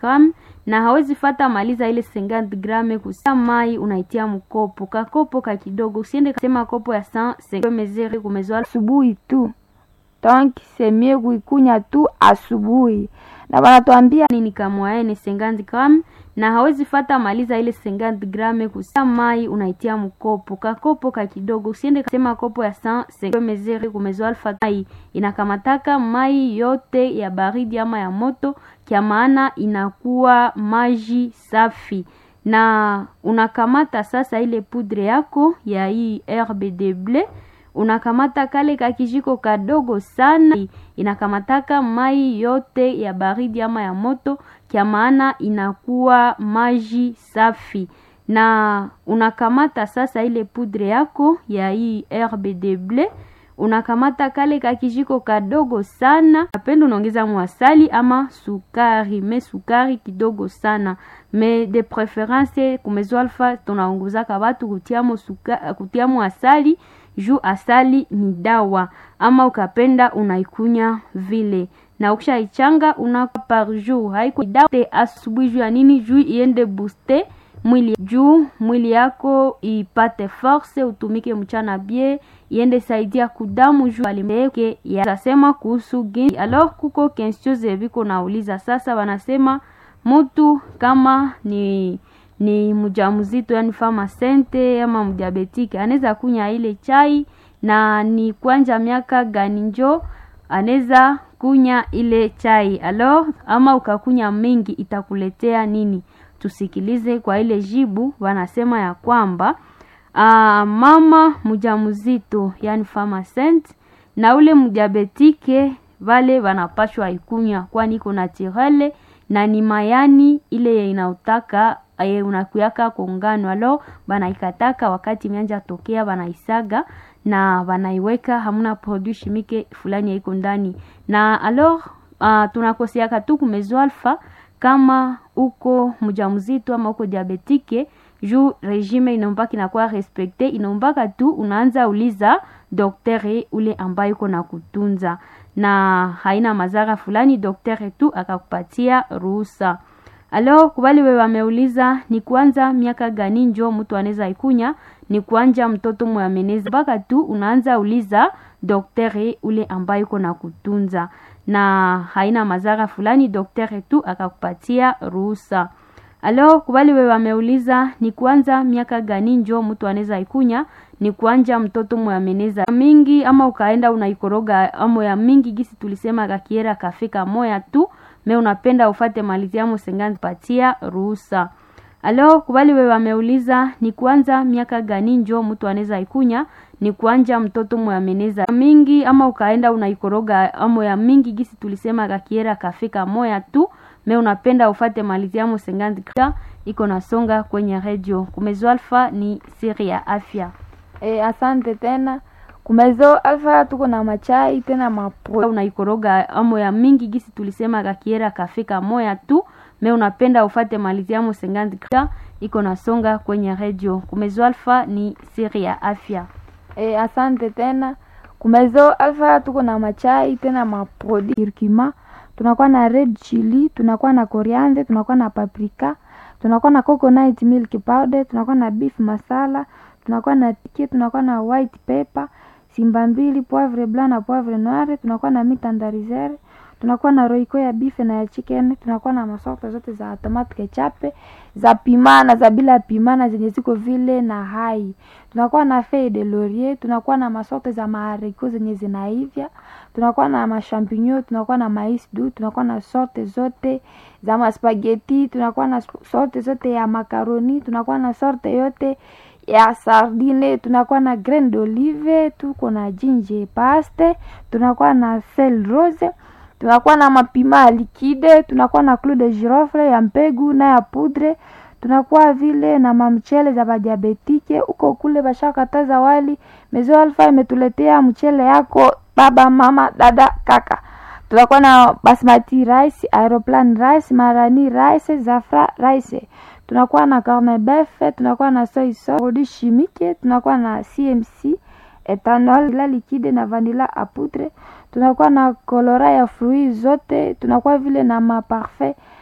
gram na hawezi fata maliza ile 50 grame kusia mai unaitia mkopo kakopo ka kidogo usiende kasema kopo ya 100 mesure kumezwa asubuhi tu donc c'est mieux kuikunya tu asubuhi na wanatuambia nini kamwaye ni 50 gram na hawezi fata maliza ile 50 grame kusia mai unaitia mkopo kakopo ka kidogo usiende kasema kopo ya 100 mesure kumezwa alfa mai inakamataka mai yote ya baridi ama ya moto kia maana inakuwa maji safi na unakamata sasa ile pudre yako ya hii herbe de blé unakamata kale kakijiko kadogo sana inakamataka mai yote ya baridi ama ya moto kia maana inakuwa maji safi na unakamata sasa ile pudre yako ya hii herbe de blé unakamata kale kakijiko kadogo sana napenda unaongeza mwasali ama sukari me sukari kidogo sana me de preference kumezo alfa tunaongozaka watu kutiamo, suka, kutiamo asali juu asali ni dawa ama ukapenda unaikunya vile na ukishaichanga una par jour haiko dawa asubuhi juu ya nini juu iende booster mwili juu mwili yako ipate force utumike mchana bie iende saidia kudamu juu alimeke yasema kuhusu gini alors kuko question viko nauliza sasa wanasema mtu kama ni ni mjamzito yani fama sente ama mdiabetike anaweza kunya ile chai na ni kwanja miaka gani njo anaweza kunya ile chai alors ama ukakunya mingi itakuletea nini tusikilize kwa ile jibu wanasema ya kwamba uh, mama mjamzito yani pharmacent na ule mdiabetike vale wanapashwa ikunya kwani iko naturele na ni mayani ile inautaka aye unakuyaka kongano alo banaikataka wakati mianja tokea banaisaga na banaiweka hamuna produit chimique fulani yaiko ndani na alors uh, tunakoseaka tu kumezo alfa kama uko mjamzito ama uko diabetike juu regime inombaka inakuwa respekte inombaka tu unaanza uliza doktere ule ambaye uko na kutunza na haina madhara fulani doktere tu akakupatia ruhusa alo kubali we wameuliza ni kuanza miaka gani njo mtu anaweza ikunya ni kuanja mtoto mwameneza mpaka tu unaanza uliza doktere ule ambaye uko na kutunza na haina madhara fulani doktere tu akakupatia ruhusa alo kubali we wameuliza ni kuanza miaka gani njo mtu anaweza ikunya ni kuanja mtoto mwameneza mingi ama ukaenda unaikoroga amo ya mingi gisi tulisema kakiera kafika moya tu me unapenda ufate maliziamo sengani patia ruhusa alo kubali we wameuliza ni kuanza miaka gani njo mtu anaweza ikunya ni kuanja mtoto mwameneza mingi ama ukaenda unaikoroga amo ya mingi gisi tulisema kakiera kafika moya tu me unapenda ufate maliziamo sengani iko nasonga kwenye redio kumezo alfa ni siri ya afya e, asante tena kumezo alfa tuko na machai tena mapro unaikoroga amo ya mingi gisi tulisema kakiera kafika moya tu me unapenda ufate maliziamo sengani iko nasonga kwenye redio kumezo alfa ni siri ya afya e, asante tena kumezo alfa tuko na machai tena maprodi kirkima tunakuwa na red chili tunakuwa na coriander tunakuwa na paprika tunakuwa na coconut milk powder tunakuwa na beef masala tunakuwa na tiki tunakuwa na white pepper simba mbili poivre blanc na poivre noire tunakuwa na mitandarizere tunakuwa na roiko ya beef na ya chicken tunakuwa na masorte zote za tomate ketchup za pimana za bila pimana zenye ziko vile na hai tunakuwa na feuille de laurier tunakuwa na masorte za mahariko zenye zinaivya tunakuwa na mashampinyo tunakuwa na mais du tunakuwa na sorte zote za maspageti tunakuwa na sorte zote ya makaroni tunakuwa na sorte yote ya sardine tunakuwa na grain d'olive tuko na jinje paste tunakuwa na sel rose tunakuwa na mapima likide tunakuwa na clou de girofle ya mpegu na ya pudre tunakuwa vile na mamchele za badiabetike huko kule bashakataza wali mezo alfa imetuletea mchele yako baba mama dada kaka tunakuwa na basmati rice aeroplan rice marani rice zafra rice tunakuwa na cornebef tunakuwa na soy sauce produit chimique tunakuwa na cmc ethanol la liquide na vanilla a poudre tunakuwa na kolora ya fruit zote tunakuwa vile na maparfait